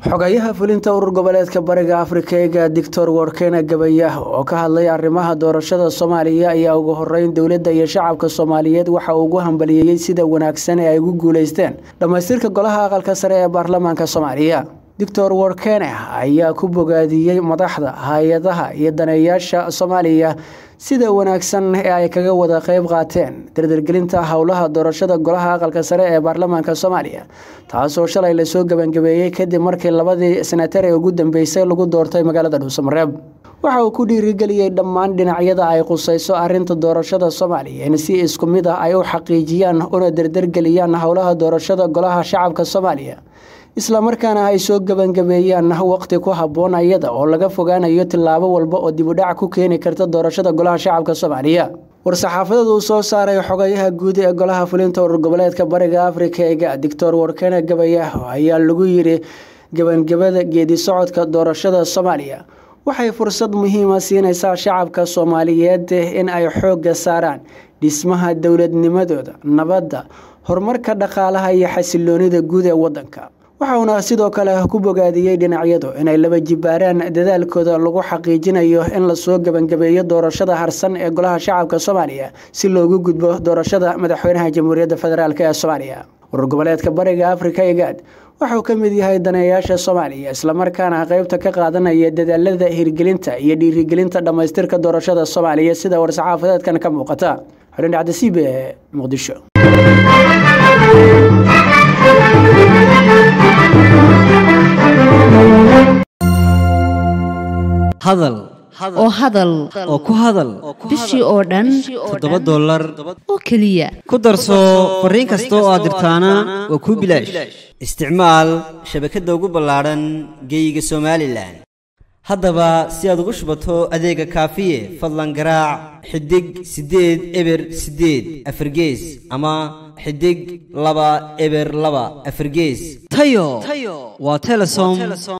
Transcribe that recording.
xogayaha fulinta urur goboleedka bariga afrika eega doctor warkena gabayah oo ka hadlay arrimaha doorashada soomaaliya ayaa ugu horeyn dowladda iyo shacabka soomaaliyeed waxa uu ugu hambaliyeeyey sida wanaagsan ee ay ugu guuleysteen dhammaystirka golaha aqalka sare ee baarlamaanka soomaaliya doctor warkene ayaa ku bogaadiyey madaxda hay-adaha iyo daneeyaasha soomaaliya sida wanaagsan ee ay kaga wada qeyb qaateen dardargelinta howlaha doorashada golaha aqalka sare ee baarlamaanka soomaaliya taasoo shalay lasoo gebangabeeyey kadib markii labadii senatar ee ugu dambeysay lagu doortay magaalada dhuusamareeb waxa uu ku dhiirigeliyey dhammaan dhinacyada ay qusayso arinta doorashada soomaaliya in si isku mid ah ay u xaqiijiyaan una dardargeliyaan howlaha doorashada golaha shacabka soomaaliya islamarkaana ay soo gebangabeeyaan waqti ku habboon iyada oo laga fogaanayo tillaabo walba oo dibudhac ku keeni karta doorashada golaha shacabka soomaaliya war-saxaafadeed uu soo saaray xogayaha guud ee golaha fulinta urur goboleedka bariga afrika eega doctor warkene gabayah ayaa lagu yiri gebangabada geedi socodka doorashada soomaaliya waxay fursad muhiima siinaysaa shacabka soomaaliyeed in ay xoogga saaraan dhismaha dowladnimadooda nabadda horumarka dhaqaalaha iyo xasiloonida guud ee wadanka waxauna sidoo kale ku bogaadiyey dhinacyadu inay laba jibaaraan dadaalkooda lagu xaqiijinayo in lasoo gebangabeeyo doorashada harsan ee golaha shacabka soomaaliya si loogu gudbo doorashada madaxweynaha jamhuuriyadda federaalk ee soomaaliya urur goboleedka bariga afrika egaad waxuu ka mid yahay daneeyaasha soomaaliya islamarkaana qeybta ka qaadanaya dadaalada hirgelinta iyo dhiirigelinta dhammaystirka doorashada soomaaliya sida war-saxaafadeedkan ka muuqata xudhin dhacdasiib ee muqdisho hadal oo hadal oo ku hadal bishii oo dhan toddoba dollar oo keliya ku darso fariin kasta oo aad dirtaana waa kuu bilaash isticmaal shabakadda ugu ballaadhan geeyiga somalilan haddaba si aad ugu shubato adeega kaafiye fadlan garaac xidig siddeed eber siddeed afargees ama xidig laba eber laba afargees tayo waa telesom